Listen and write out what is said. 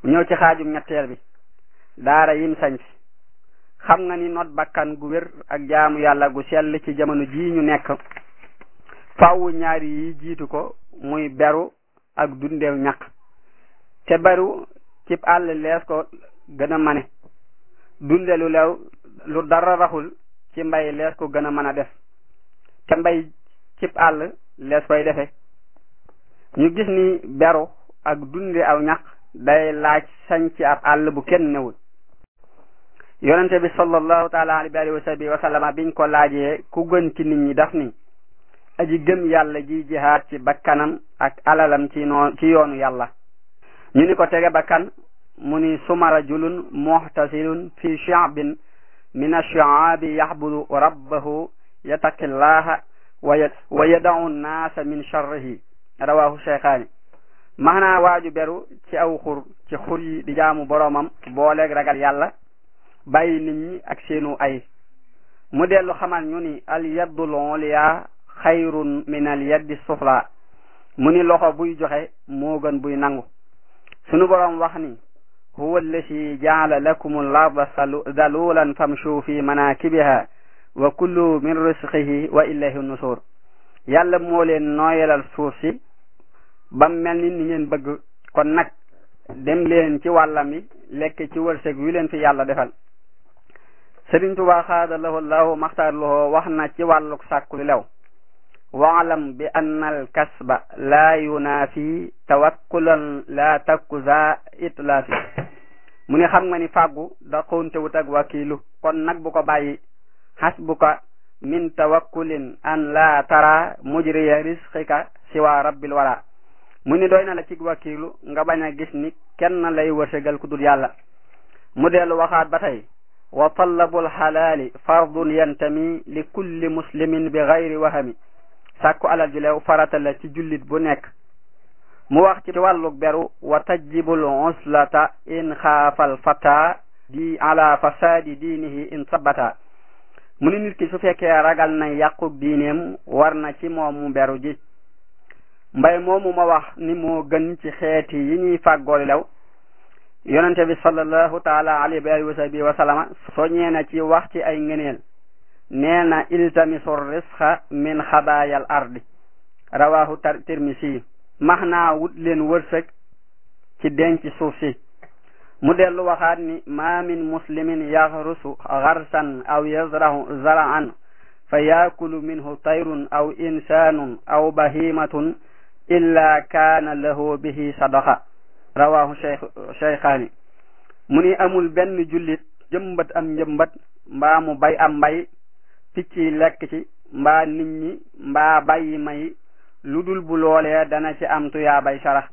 ñëw ci xaajum ñetteel bi daara yim sañ fi xam nga ni not bakkan gu wér ak jaamu yàlla gu sell ci jamono jii ñu nekk faww ñaari yi jiitu ko muy beru ak dundeew ñaq te beru cib àll lees ko gën a mane dunde lu lew lu dara raxul ci mbay lees ko gën a mën a def te mbay cib àll lees koy defe ñu gis ni beru ak dunde aw ñaq day laaj sañ ci ab àll bu kenn newul yonente bi sallallahu taala alayhi wa sahbihi wa sallama biñ ko laajee ku gën ci nit ñi daf ni aji gëm yàlla ji jihaad ci bakkanam ak alalam ci noo ci yoonu yàlla ñu ni ko tege bakkan mu ni suma rajulun muhtasilun fi shi'bin min ash-shi'abi yahbudu rabbahu yattaqillaha wa yada'u an-nasa min sharrihi rawahu shaykhaani maanaa waaju beru ci aw xur ci xur yi di jaamu boroomam booleeg ragal yàlla bàyyi nit ñi ak seenu ay mu dellu xamal ñu ni al yaddul ulya xayrun min al yaddi sufla mu ni loxo buy joxe moo gën buy nangu sunu boroom wax ni huwa allati jaala lakum al arda dalulan famshu fi manakibiha wa kullu min risqihi wa ilayhi nusur yàlla moo leen nooyalal suuf si ba mel ni ni ngeen bëgg kon nag dem leen ci wàllam yi lekk ci wërsëg wi leen fi yàlla defal Sëriñ Tuubaa xaada lahu llahu maxtaar lahu wax na ci wàlluk sàkku lew waalam bi anna al kasba laa yunaafi tawakkulan laa takku za itlaafi mu ne xam nga ni fàggu da xoontewut ak wakiilu kon nag bu ko bàyyi hasbuka min tawakkulin an laa tara mujriya risqika siwa rabbil wara mu ni doy na la ci wakiilu nga bañ a gis ni kenn lay wërsëgal ku dul yàlla mu dellu waxaat ba tey wa talabul xalaali fardun yantami li kulli muslimin bi gayri wahami sàkku alal ju leew farata la ci jullit bu nekk mu wax ci wàlluk beru wa tajibul uslata in xaafal fata di ala fasadi diinihi in sabata mu ni nit ki su fekkee ragal na yàquk diineem war na ci moom mu beru ji mbay moomu ma wax ni moo gën ci xeeti yi ñuy fàggool lew yonente bi sallallahu taala alayhi wa alihi wa sahbihi wa sallama soññee na ci wax ci ay ngëneel nee na iltamisu risqa min xabaayal ardi rawahu tirmisi max naa wut leen wërsëg ci denc suuf si mu dellu waxaat ni ma min muslimin yaxrusu xarsan aw yazrahu zaraan fa yaakulu minhu tayrun aw insanun aw bahimatun illa kaana lahu bihi sadaqa rawahu cheykhaani mu ni amul benn jullit jëmbat am njëmbat mbaa mu bay am mbay picc yi lekk ci mbaa nit ñi mbaa bàyyi may lu dul bu loolee dana ci am tuyaa bay sarax